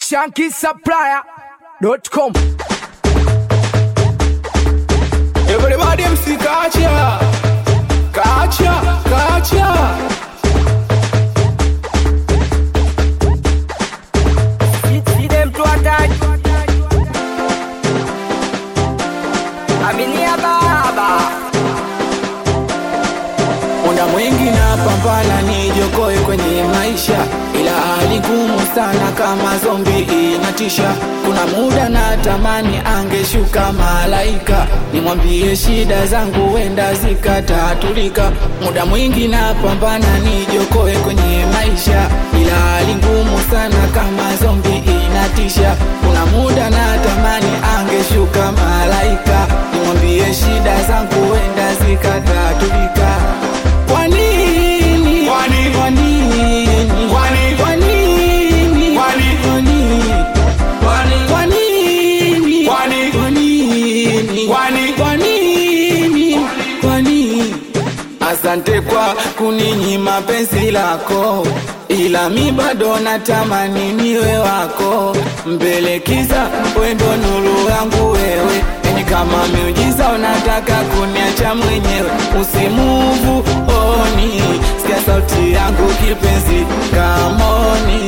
shankisupplier.com Everybody MC Kacha Kacha Kacha See them to attack. Aminia baba. Muda mwingi napambana nijokoe kwenye maisha, ila hali ngumu sana kama zombi inatisha. Kuna muda natamani angeshuka malaika, nimwambie shida zangu wenda zikatatulika. Muda mwingi napambana nijokoe kwenye maisha, ila hali ngumu sana kama zombi inatisha. Kuna muda natamani angeshuka malaika, nimwambie shida zangu wenda zikatatulika. Kwa nini? Kwa nini? Kwa nini? Kwa nini? Kwa nini? Kwa nini? Kwa nini? Kwani Kwa nini? Kwa nini? Kwa nini? Kwa nini? Kwa nini? Kwa nini? Asante kwa kuninyima penzi lako, ila mi bado natamani niwe wako. Mbelekiza wendo nuru yangu wewe, ni kama miujiza unataka kuniacha mwenyewe. Usimuvu oni, sikia sauti yangu kipenzi, kamoni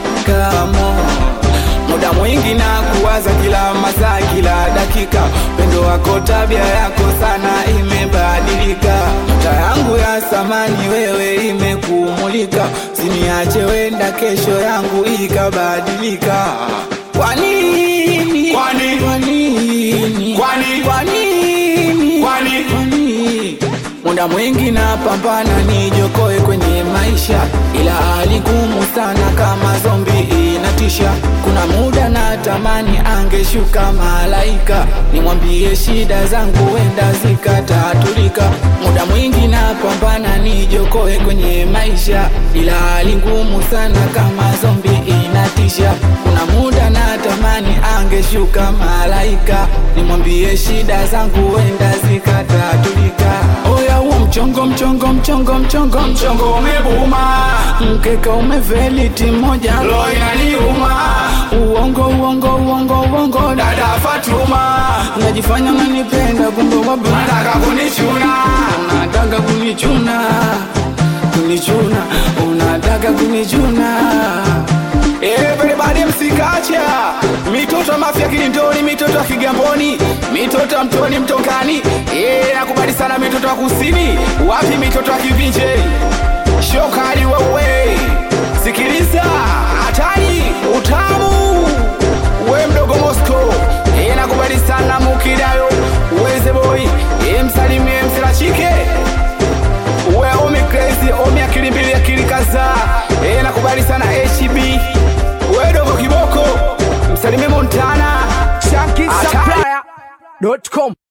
kamo muda mwingi na kuwaza kila masaa kila dakika pendo wako tabia yako sana imebadilika nyota yangu ya samani wewe imekumulika siniache wenda kesho yangu ikabadilika kwa nini Kwa nini? kwa nini Kwa nini? kwa nini Kwa nini? kwa nini? Muda mwingi napambana nijokoe kwenye maisha, ila hali ngumu sana kama zombi inatisha. Kuna muda natamani angeshuka malaika, nimwambie shida zangu wenda zikatatulika. Muda mwingi napambana nijokoe kwenye maisha, ila hali ngumu sana kama zombi inatisha. Kuna muda natamani angeshuka malaika, nimwambie shida zangu wenda zikatatulika. Oya huo mchongo mchongo mchongo mchongo mchongo Mchongo umebuma mkeka umeveliti moja Lo inaniuma uongo uongo uongo uongo Dada Fatuma unajifanya unanipenda kumbe wabe Nataka kunichuna unataka kunichuna kunichuna unataka kunichuna Everybody MC Kacha Mitoto ya mafia kilindoni Mitoto ya kigamboni Mitoto ya mtoni mtongani Eh nakubali sana mitoto ya kusini Wapi mitoto ya kivinje Shokali wewe Sikiliza Hatari Utamu We mdogo Moscow Eh nakubali sana Mukidayo Weze boy Eh msalimie msela chike we omi crazy omi akili mbili akili kadhaa eh nakubali sana HB we dogo kiboko msalimie Montana shankisupplier.com